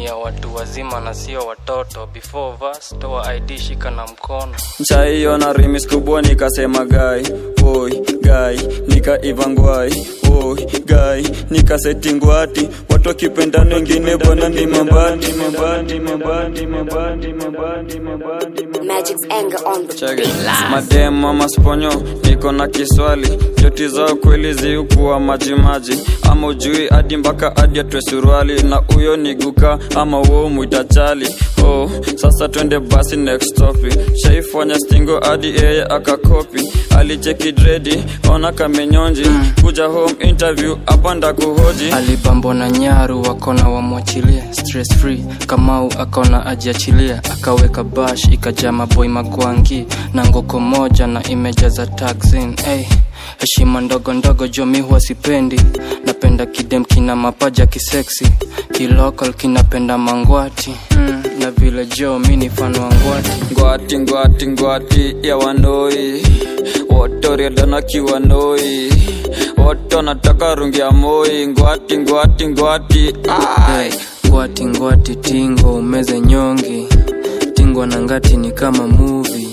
ni ya watu wazima na sio watoto before verse toa id shika na mkono nchaiona rimis kubwa nikasema gai oi gai nikaivangwai oi gai nikasetingwati watu wakipendana wengine bwana ni mabati mabati mabati mabati mabati mabati Magic's anger on the Check it. madem ama sponyo niko na kiswali joti zao kweli ziukuwa majimaji ama ujui hadi mpaka hadi atwe suruali na huyo ni guka ama uo mwitachali oh, sasa twende basi next topic shaifanya stingo hadi yeye akakopi alicheki dredi ona kamenyonji kuja home interview hapa ndakuhoji alibambo na nyaru wakona wamwachilie stress free kamau akona ajiachilia akaweka bash ikajaa maboi magwangi na ngoko moja na imejaza taxin hey. heshima ndogo ndogo jomi huwa sipendi napenda kidem kina mapaja kiseksi kilokal kinapenda mangwati mm. na vile jo mi ni fano wa ngwati ngwati ngwati ngwati ya wanoi wotoriadana kiwanoi woto nataka rungi ya moi ngwati ngwati ngwati ai ngwati ngwati tingo umeze nyongi tingo na ngati ni kama muvi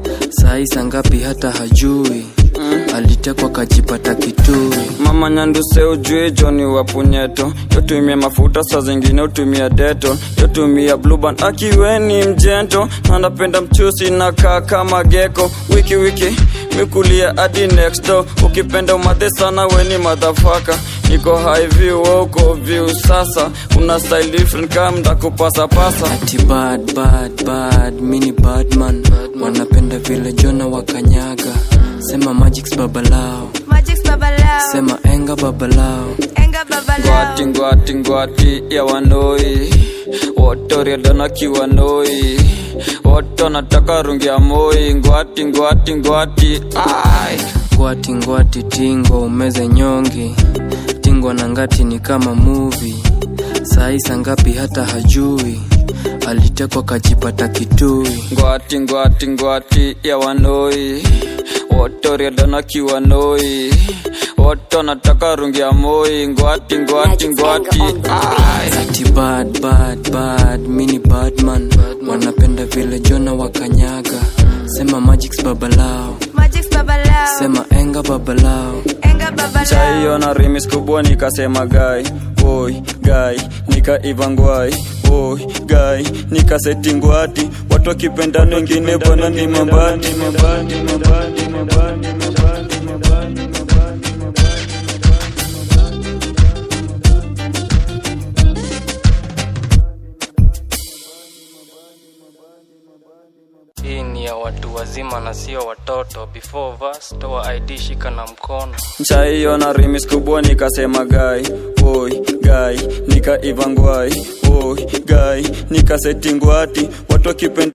saisa ngapi hata hajui alitekwa kajipata kitui mama nyanduse ujue joni wa punyeto yotumia mafuta saa zingine utumia deto yotumia bluban akiweni mjento na napenda mchusi na kaa kama geko wiki wiki mikulia hadi next door ukipenda umadhe sana weni madhafaka niko high view wewe uko view sasa una style different kama ndakupasapasa ati bad bad bad mini badman wanapenda vile jona wakanyaga sema magics babalao Magic's babalao. sema enga babalao Enga babalao. ngwati ngwati ngwati ya wanoi wotoriadana kiwanoi woto nataka rungi ya moi ngwati ngwati ngwati ai ngwati ngwati tingo umeze nyongi tingo na ngati ni kama muvi saisa ngapi hata hajui alitekwa kajipata kitui ngwati ngwati ngwati ya wanoi wotoriadana kiwanoi woto nataka rungi ya moi ngwati ngwati ngwati ai ati bad bad bad mini badman wanapenda vile jona wakanyaga sema magics babalao Magic's babalao. sema enga babalao Enga babalao. chaiona rimis kubwa nikasema gai oi gai nikaivangwai oi gai nikasetingwati watu wakipendana wengine bwana ni mabati mabati mabati mabati mabati mabati mabati hii ni ya watu wazima na sio watoto before verse toa id shika na mkono chaiona rimis kubwa nikasema gai oi gai nikaivangwai oi gai nikasetingwati watu wakipenda